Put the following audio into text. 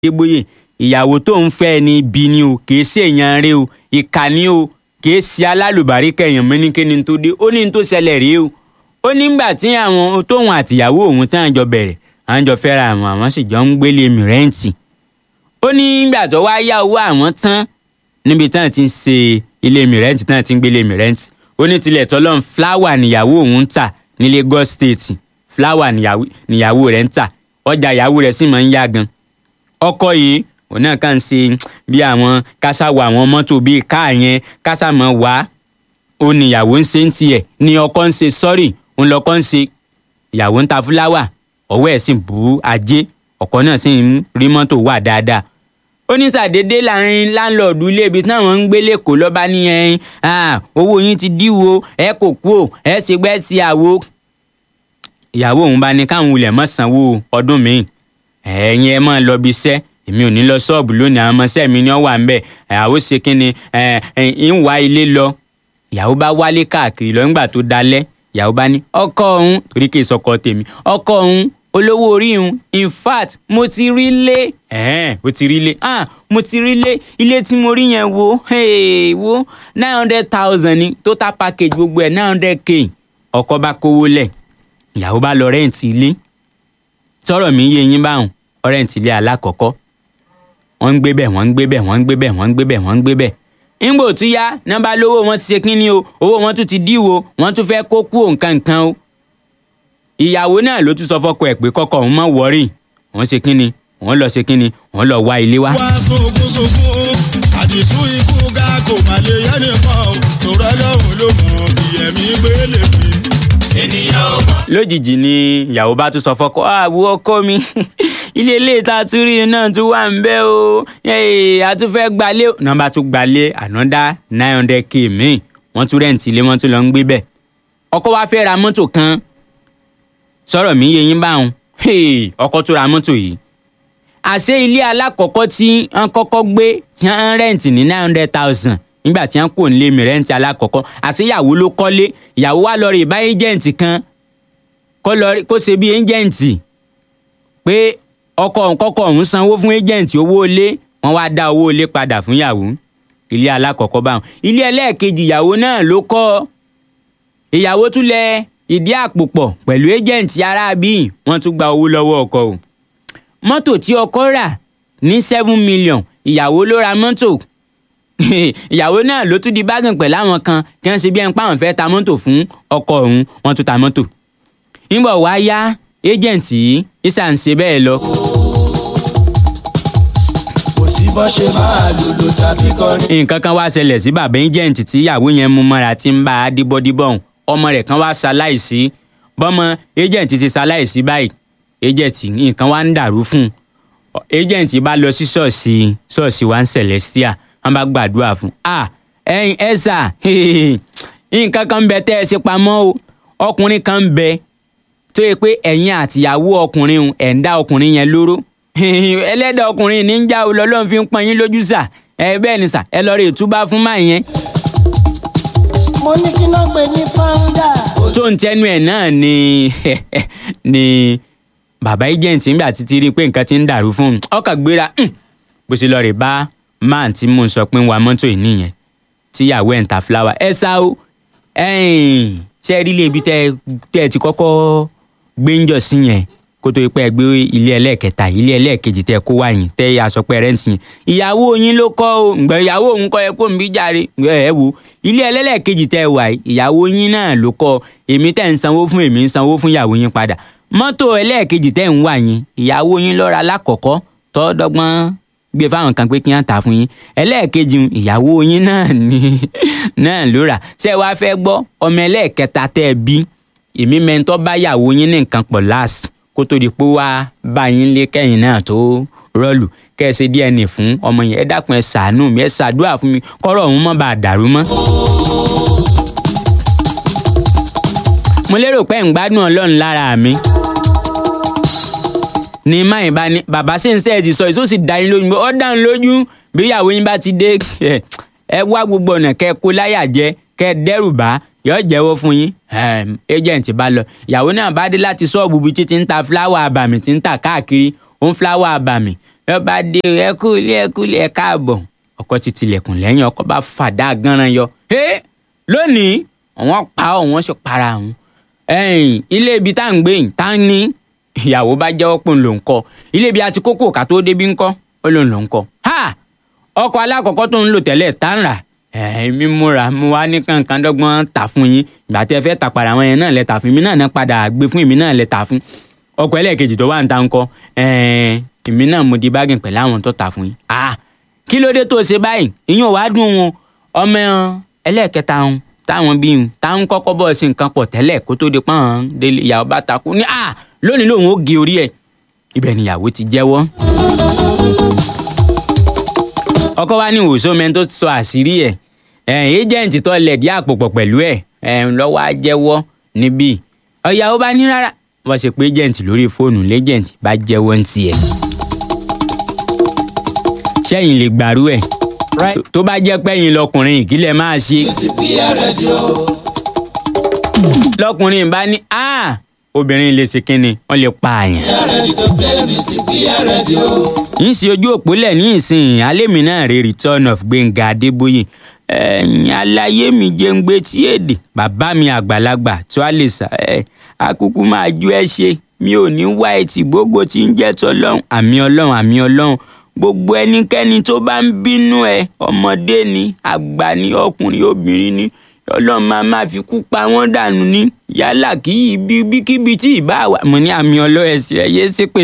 adébóyè ìyàwó tó ń fẹ́ ni ibi ni o kì í ṣèyàn rẹ o ìkà ni o kì í ṣe alálùbáríkà èèyàn mọ́ ní kíni tó dé ó ní tó ṣẹlẹ̀ rèé o ó nígbà tí àwọn tóun àtìyàwó òun tán jọ bẹ̀rẹ̀ àwọn jọ fẹ́ra àwọn àwọn sì jọ ń gbélé mi rẹ́ǹtì ó ní nígbà tó wá yá owó àwọn tán níbi tán ti ń ṣe ilé mi rẹ́ǹtì tán ti ń gbélé mi rẹ́ǹtì ó ní tilẹ̀ tọ́lọ́n fúláwà níyàwó òun ń tà ní Lagos State fúláwà níyàwó rẹ̀ ń tà ọjà ìyàwó rẹ̀ sì máa ń yá gan ọkọ yìí òun náà kàn ń ṣe bí àwọn kásáwọ àwọn mọ́tò bíi káà yẹn kásámọ́ wá ó ní ìyàwó ń ṣe ń tiẹ̀ ní ọkọ ń ṣe sọ́rì òun lọ́kọ́ ń ṣe ìyàwó ń ta fúláwà ọwọ́ ẹ̀ sì bú ajé ọkọ náà sì ń rí mọ́tò wà dáadáa ó ní sàdédé láàrin láńlọ́ọ̀dù ilé ibi táwọn ń gbé lẹ́kọ̀ọ́ lọ́ba ní ẹyin owó yín ti díwo ẹ kò kú ò ẹ ṣe gbẹ́ sí àwo ìyàwó òun bá ní káwọn wulẹ̀ mọ́ sanwó ọdún míì ẹ̀yin ẹ máa lọ bí iṣẹ́ èmi ò ní lọ ṣọ́ọ̀bù lónìí àwọn ọmọọṣẹ́ mi ni wọ́n wà ń bẹ̀ ìyàwó ṣe kí ni ń wá ilé lọ ìyàwó bá wálé káàkiri lọ nígbà tó dalẹ́ ìyàwó bá ní ọkọ òun torí kì í sọkọ tèmi ọkọ òun olówó orí òun in fact mo ti rí lé ẹ̀ẹ́n mo ti rí lé ah mo ti rí lé ilé tí mo rí yẹn wo hey, wo nine hundred thousand ni total package gbogbo ẹ̀ nine hundred k ọkọ bá kówó lẹ̀ ìyàwó bá lọ rẹ́ǹtì ilé tọrọ mi yé yín báwọn ọrẹ́ǹtì ilé alákọ̀ọ́kọ́ wọ́n ń gbé bẹ̀ wọ́n ń gbé bẹ̀ wọ́n ń gbé bẹ̀ wọ́n ń gbé bẹ̀ wọ́n ń gbé bẹ̀ ńgbò tún yá nọ́mbà lówó wọn ti ṣe kínní o owó wọn tún ti díwò wọ́n tún fẹ́ kó kú òǹkan nǹkan o ìyàwó náà ló tún sọ fọ́kọ ẹ̀ pé kọ́kọ́ òun má wọrí wọ́n ṣe kínní wọ́n lọ ṣe kínní wọ́n lọ wá ilé wá. wá sókúnsókún àdìtú ikú ga kò má lè yẹ nìkan o tòrọ lọ́hùn ló mọ̀ bí ẹ̀mí gbélé fi. ènìyàn ò mọ̀. lójijì ni ìyàwó bá tún sọ fọ́kọ àwọ ọkọ mi ilé ilé tá a tún rí náà tún wà ń bẹ̀ o a tún fẹ́ gbalé o nọ́mbà tún gbalé ànádá nine hundred k míì wọ́n tún rẹ́ǹtì ilé wọ́n tún lọ ń gbé bẹ̀ ọkọ wa fẹ́ ra mọ́tò kan sọ̀rọ̀ mi yé yín báwọn ọkọ tó ra mọ́tò yìí àṣé ilé alákọ̀ọ́kọ́ tí wọ́n kọ́kọ́ gbé tí wọ́n rẹ́ǹtì ní nine hundred thousand nígbà tí wọ́n kò ń lé mi rẹ́ǹtì alákọ̀ọ́kọ́ àṣé ìyàwó ló kọ́lé ìyàwó wa lọ rí bá ẹ́jẹ̀ǹtì kan kó ṣe bí ẹ́jẹ̀ǹtì pé ọkọ òun kọ́kọ́ òun sanwó fún ẹ́jẹ̀ǹtì owó ilé wọ́n wá dá owó ilé padà fún ìyàwó ilé alákọ̀ọ́kọ́ báwọn ilé ẹlẹ́ẹ̀kejì ìyàwó náà ló kọ́ ìyàwó tún lẹ ìdí àpò pọ̀ pẹ̀lú ẹ́jẹ̀ǹtì aráabí wọ́n tún gba owó lọ́wọ́ ọkọ o mọ́tò tí ọkọ rà ní seven million ìyàwó ló ra mọ́tò ìyàwó náà ló tún di bágàn pẹ̀lú àwọn kan kí wọ́n ṣe bí ẹni páwọn fẹ́ ta mọ́tò fún ọkọ òun wọ́n tún ta mọ́tò nígbà wá yá ẹ́jẹ̀ǹtì yìí ìsà ń ṣe bẹ́ẹ̀ lọ. kò sí bọ́ ṣe máa lùlù tàbí kọrin. nǹkan kan wá ṣẹlẹ̀ sí bàbá ẹ́jẹ̀ǹtì tí ìyàwó yẹn mú mọ́ra tí ń bá a díbọ́díbọ̀ ọ̀hún ọmọ rẹ̀ kan wá ṣaláìsí bọ́mọ ẹ́jẹ̀ǹtì ti ṣaláìsí báyìí ẹ́jẹ̀ǹtì nǹkan wá ń dàrú fún un ẹ́jẹ̀ǹtì bá lọ sí ṣọ́ọ̀ṣì ṣọ́ọ̀ṣì wa ń Celestia wọ́n bá gbàdúrà fún un ah ẹ̀yin ẹ̀sà nǹkan kan ń bẹ tẹ́ ẹ ṣe pamọ́ o ọkùnrin kan ń bẹ tó yẹ pé ẹ̀yin àtìyàwó ọkùnrin ẹ̀ ń dá ọkùnrin yẹn lóró ẹlẹ́dàá ọkùnrin ní ń já o lọ́lọ́run fi ń pọn yín lójú sà ẹ bẹ́ẹ̀ ni sà ẹ lọ rí ìtúbà fún máa yẹn mo ní kí náà gbé ní fáúndà. tó ń tẹnu ẹ̀ náà ni ni bàbá agent ńgbà títí rí i pé nǹkan ti ń dàrú fún un ọkàn gbéra bó ṣe lọ rè bá máà tí mò ń sọ pé ń wa mọ́tò yìí nìyẹn tíyàwó ẹ̀ ń ta fúláwà ẹ sá o ṣe rí ilé ibi tẹ́ ẹ ti kọ́kọ́ gbé ń jọ sí yẹn kó tó pẹ́ gbé ilé ẹlẹ́ẹ̀kẹta ilé ẹlẹ́ẹ̀kejì tẹ́ kó wá yín tẹ́ aṣọ pẹ́ rẹ́ǹtì yẹn ìyàwó yín ló kọ́ o ǹgbọ́n ìyàwó òun kọ́ ẹ kó ń bí jàre ẹ wo ilé ẹlẹ́ẹ̀kejì tẹ́ wà yìí ìyàwó yín náà ló kọ́ èmi tẹ́ ń sanwó fún èmi ń sanwó fún ìyàwó yín padà mọ́tò ẹlẹ́ẹ̀kejì tẹ́ ń wà yín ìyàwó yín ló ra lákọ̀ọ́kọ́ tọ́ dọ́gbọ́n gbé fáwọn kan pé kí wọ́n tà fún yín ẹlẹ́ẹ̀kejì ìyàwó yín náà ni náà ló rà ṣé wàá fẹ́ gbọ́ ọmọ ẹlẹ́ẹ̀kẹta tẹ́ ẹ bí èmi mẹ́ńtọ́ bá yàwó yín ní nǹkan pọ̀ láàsì kó tó di pé wá bá yín lé kẹ́yìn náà tó rọ́ọ̀lù kẹ́ ẹ ṣe DNA fún ọmọ yẹn ẹ dákun ẹ ṣàánú mi ẹ ṣàdúrà fún mi kọ́rọ̀ ọ̀hún má bàa dàrú mọ́. mo lérò pé ń gbádùn ọlọ́run lára mi ní máyìn bá ní bàbá ṣe ń sẹ́ ẹ ti sọ èso sì dá yín lójú ọ dá yín lójú bí ìyàwó yín bá ti dé ẹ wá gbogbo ọ̀nà kẹ́ kó láyà jẹ kẹ́ dẹ́rù bá yọ jẹ́wọ́ fún yín agent bá lọ ìyàwó náà bá dé láti ṣọ́ọ̀bù bíi títí ń ta fúláwà àbàmì tí ń tà káàkiri ó ń fúláwà àbàmì lọ́ba dé o, ẹ kú ilé ẹ kú ilé ẹ káàbọ̀ ọkọ ti tilẹ̀kùn lẹ́yìn ọkọ bá fàdá gánran yọ ẹ lónìí àwọn pa ọ wọn sì para àwọn ẹ̀yìn ilé ibi tá à ń gbé yìí tá ń ní ìyàwó bá jẹ́wọ́ pé òun ló ń kọ́ ilé ibi àti kókó ká tó débi ń kọ́ ó lóun ló ń kọ́ ha ọkọ̀ alákọ̀ọ́kọ́ tó ń lò tẹ́lẹ̀ tá ń rà ẹ̀ẹ́mí múra mo wá ní kankan dọ́gbọ́n tà fún yín ìgbà tí ẹ fẹ́ tà padà àwọn yẹn náà lẹ tà fún mi náà náà padà gbé fún èmi náà lẹ tà fún ọkọ̀ ẹlẹ́ẹ̀kejì tó wà ń ta ń kọ́ ẹ̀ẹ́n èmi náà mo di bágìn pẹ̀lú àwọn tó tà fún yín ah kí ló dé tó ṣe báyìí ìyẹn ò wá dùn wọn ọmọ ẹlẹ́ẹ̀kẹta wọn táwọn bíi wọn táwọn kọ́kọ́ bọ̀ sí nǹkan pọ̀ tẹ́lẹ̀ kó tó di pọ́n délé ìyàwó bá takú ní ah lónìí lòun ó gé orí ẹ̀ ibẹ̀ níyàwó ti jẹ́wọ́ ọkọ wa ní ìwòsàn mẹ́rin tó sọ àṣírí ẹ̀ ẹ̀ ẹ́jẹ̀ǹtì tó lẹ̀dí àpò pọ̀ pẹ̀lú ẹ̀ ẹ̀ lọ́wọ́ á jẹ́wọ́ níbí ọ̀yàwó bá ní rárá wọ́n ṣe pé ẹ́jẹ̀ǹtì lórí fóònù lẹ́jẹ̀ǹtì bá jẹ́wọ́ ń tiẹ̀ sẹ́yìn lè gbàrú ẹ̀ tó bá jẹ́ pẹ́yìn lọkùnrin ìkílẹ̀ máa ṣe lọkùnrin bá ní ah obìnrin lè ṣe kínni wọ́n lè pa àyàn. ń ṣe ojú òpó lẹ̀ ní ìsìn alémi náà rè return of Gbénga Adébóyè ẹ̀yìn aláyé mi jẹ́ ń gbé tí èdè bàbá mi àgbàlagbà tó a lè sà ẹ̀ akúkú máa ju ẹ ṣe mi ò ní wá etí gbogbo tí ń jẹ́ tọ́lọ́hún àmì ọlọ́run àmì ọlọ́run gbogbo ẹnikẹ́ni tó bá ń bínú ẹ ọmọdé ni àgbà ni ọkùnrin obìnrin ni ọlọ́run máa máa fi kú pa wọ́n dànù ní yálà kí ibi kíbi tí ì bá wà mo ní àmì ọlọ́run ẹ̀sìn ẹ̀yẹ ṣépè